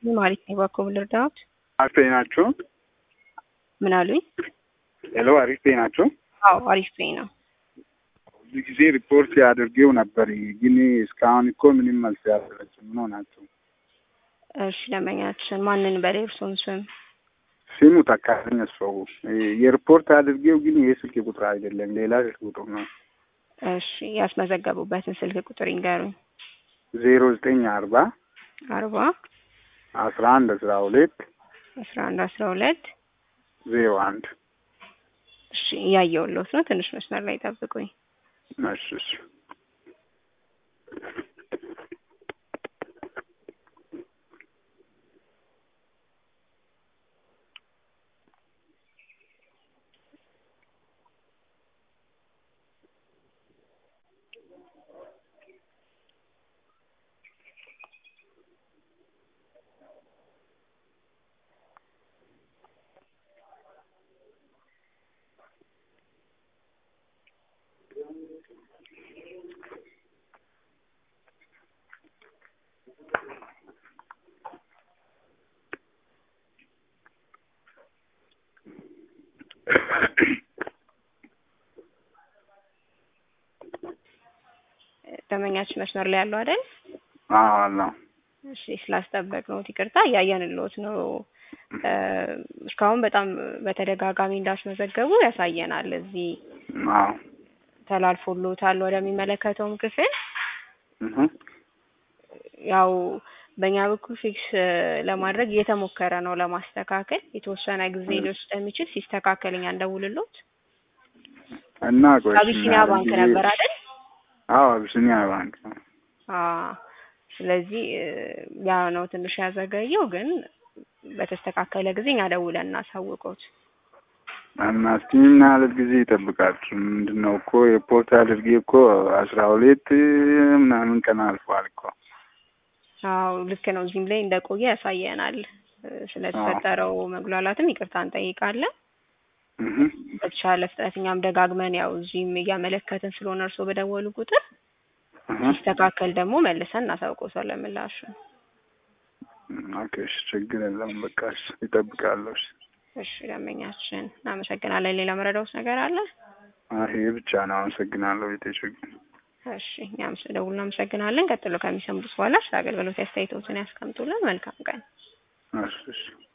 ማለት ነው። እባክዎ ልርዳዎት? አሪፍ ናችሁ? ምን አሉኝ? ሄሎ አሪፍ ናችሁ? አዎ አሪፍ ነኝ ነው። ብዙ ጊዜ ሪፖርት ያድርጌው ነበር፣ ግን እስካሁን እኮ ምንም መልስ ያደረችው ምን ሆናችሁ? እሺ ደንበኛችን ማንን በላይ እርሶን ስም ስሙ ተካኝ ሰው የሪፖርት አድርጌው፣ ግን ይህ ስልክ ቁጥር አይደለም ሌላ ስልክ ቁጥር ነው። እሺ ያስመዘገቡበትን ስልክ ቁጥር ይንገሩኝ። ዜሮ ዘጠኝ አርባ አርባ አስራ አንድ አስራ ሁለት አስራ አንድ አስራ ሁለት ዜሮ አንድ እሺ እያየሁልዎት ነው። ትንሽ መስመር ላይ ጠብቁኝ። እሺ እሺ ደንበኛችን መስመር ላይ ያለው አይደል? አዎ አለው። እሺ ስላስጠበቅነዎት ይቅርታ። እያየንልዎት ነው። እስካሁን በጣም በተደጋጋሚ እንዳስመዘገቡ ያሳየናል። እዚህ አዎ ተላልፎልዎታል ወደሚመለከተውም ክፍል እህ ያው በእኛ በኩል ፊክስ ለማድረግ እየተሞከረ ነው ለማስተካከል። የተወሰነ ጊዜ ሊወስድ ስለሚችል ሲስተካከል እኛ እንደውልልዎት። እና ቆይ አቢሲኒያ ባንክ ነበር አይደል? አዎ አቢሲኒያ ባንክ ነው። አዎ ስለዚህ ያ ነው ትንሽ ያዘገየው፣ ግን በተስተካከለ ጊዜ እኛ ደውለን እናሳውቀዎት። እና እስቲ ምን ያህል ጊዜ ይጠብቃችሁ? ምንድን ነው እኮ የፖርት አድርጌ እኮ አስራ ሁለት ምናምን ቀን አልፏል እኮ። አዎ ልክ ነው። እዚህም ላይ እንደቆየ ያሳየናል። ስለተፈጠረው መጉላላትም ይቅርታ እንጠይቃለን። እህ በተቻለ ፍጥነት እኛም ደጋግመን ያው እዚህም እያመለከትን ስለሆነ እርስዎ በደወሉ ቁጥር እህ ሲስተካከል ደግሞ መልሰን እናሳውቅዎታለን ምላሹን። ኦኬ እሺ፣ ችግር የለም በቃ እሺ፣ ይጠብቃለሁ። እሺ እሺ ደንበኛችን እናመሰግናለን። ሌላ መረዳዎት ነገር አለ? አይ ይሄ ብቻ ነው። አመሰግናለሁ። ቤተችግር እሺ እኛም ስለደውሉ እናመሰግናለን። ቀጥሎ ከሚሰሙት በኋላ ስለ አገልግሎት አስተያየቶትን ያስቀምጡልን። መልካም ቀን። እሺ እሺ